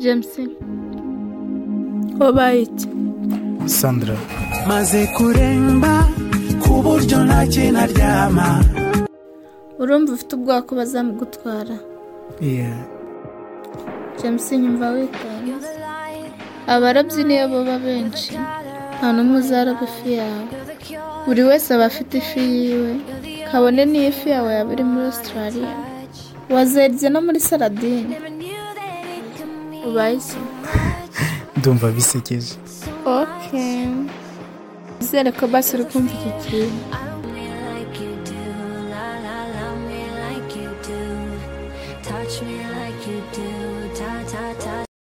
James wabaye iki sandra maze kuremba ku buryo ntacyo naryama urumva ufite ubwoba ko bazamugutwara yeah. James nyumva witonze abarabyi niyo baba benshi nta n'umwe uzaraba ifi yawe buri wese aba afite ifi yiwe kabone n'iyo ifi yawe yaba iri muri australia wazerye no muri saladine ubaye iki ndumva bisekeje ok nizere ko basi uri kumva iki kintu